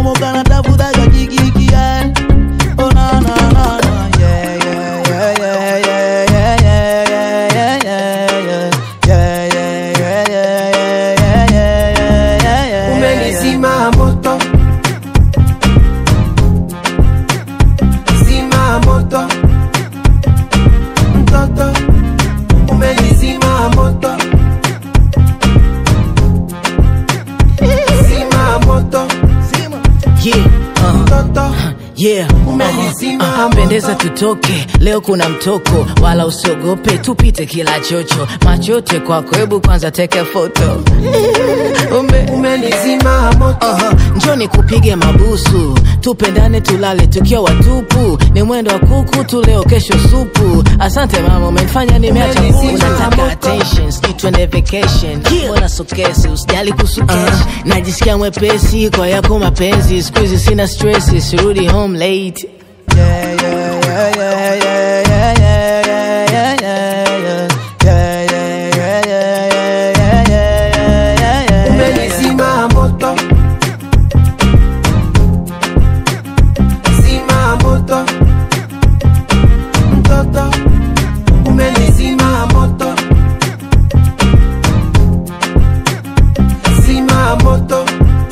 kuchomoka na tafutaga kikiki yeah. Oh na na na na yeah yeah yeah yeah yeah yeah yeah yeah yeah yeah yeah yeah yeah yeah yeah yeah yeah yeah yeah umenizima moto zima moto mtoto umenizima moto zima moto Yeah, uh, mtoto yeah. umenizima Ah, moto pendeza tutoke leo kuna mtoko wala usiogope tupite kila chocho machote kwako hebu kwanza teke foto Ume, umenizima moto Aha, njoni kupige mabusu tupendane tulale tukiwa watupu ni mwendo wa kuku tu leo kesho supu asante mama umenifanya nimeacha Umenizima unataka moto. attention sijui twende vacation mbona sokesi usijali kuhusu cash najisikia mwepesi kwa yako mapenzi siku hizi sina stress sirudi home late yeah yeah yeah yeah yeah yeah yeah yeah yeah yeah yeah yeah yeah yeah yeah yeah yeah yeah umenizima moto zima moto mtoto umenizima moto zima moto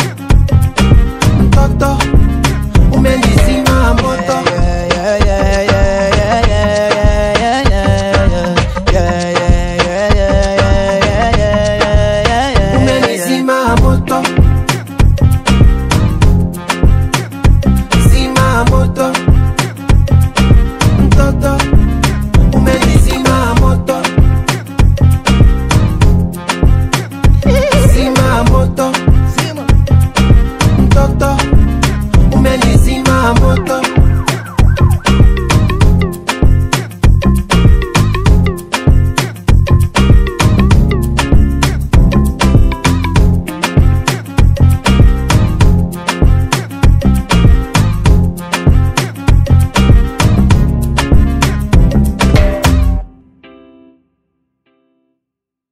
mtoto umenizima moto umenizima moto zima moto mtoto umenizima moto zima moto mtoto umenizima moto